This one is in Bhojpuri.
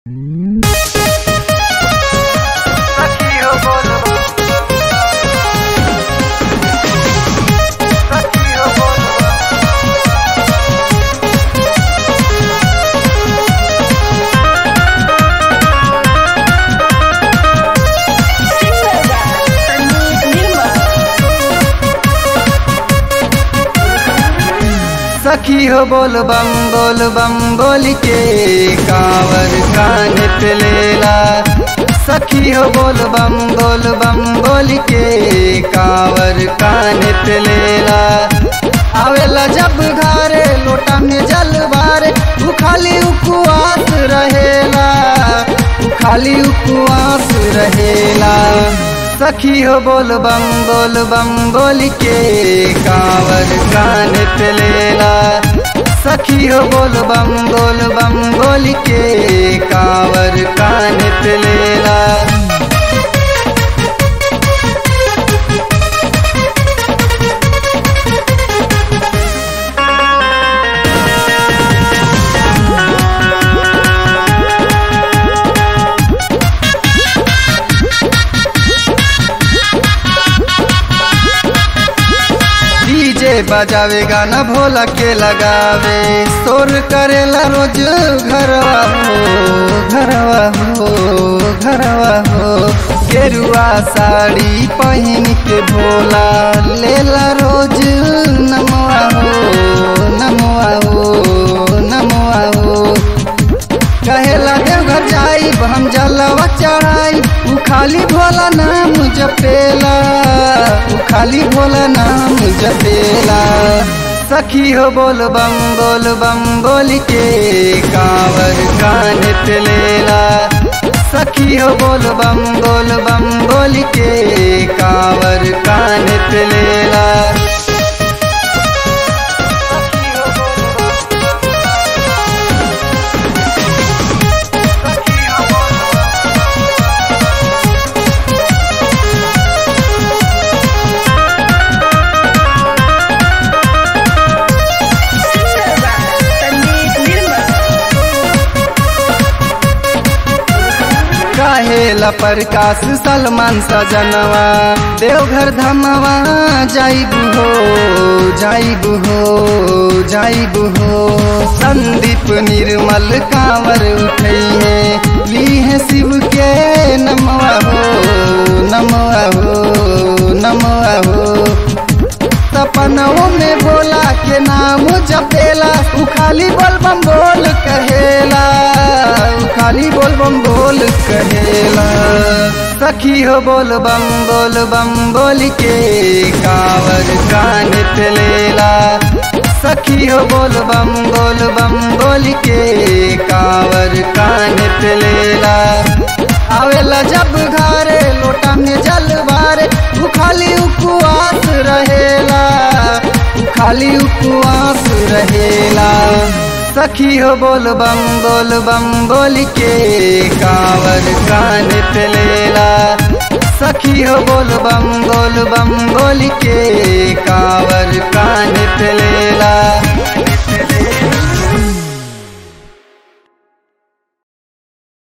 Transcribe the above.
सखी हो बोल बम बोल बम बोल के कांवर कान पे लेला सखी हो बोल बम बोल बम बोल के कांवर कान पे लेला आवेला जब घरे लोटा में जल बारे उ खाली उपवास रहेला उ खाली उपवास रहेला सखी हो बोल बम बोल बम बोल के कांवर कान पे लेला सखी हो बोल बम बोल बम बोल के कांवर कान पे लेला डीजे बजावे गाना भोला के लगावे शोर करेला रोज घरवा हो घरवा हो घरवा हो गेरुआ साड़ी पहन के भोला लेला रोज नमवा हो नमवा हो नमवा हो कहेला देवघर जाई हम जलवा चढ़ाई उ खाली भोला नाम जपेला उ खाली भोला नाम जपेला सखी हो बोल बम बोल बम बोल के कांवर कान पे लेला सखी हो बोल बम बोल बम बोल के कांवर कान पे लेला काहेला प्रकाश सलमान सजनवा देवघर धमवा जाइबू हो जाइबू हो जाइबू हो संदीप निर्मल कांवर उठैहे लीहे शिव के नमवा हो नमवा हो नमवा हो सपनों में भोला के नाम जपेला उ खाली बोल बम बोल कहेला उ खाली बोल बम बोल कहेला सखी हो बोल बम बोल बम बोल के कांवर कान पे लेला सखी हो बोल बम बोल बम बोल के कांवर कान पे लेला आवेला जब घरे लोटा में जल बारे उ खाली उपवास रहेला उ खाली उपवास रहेला सखी हो बोल बम बोल बम बोल के कांवर कान पे लेला सखी हो बोल बम बोल बम बोल के कांवर कान पे लेला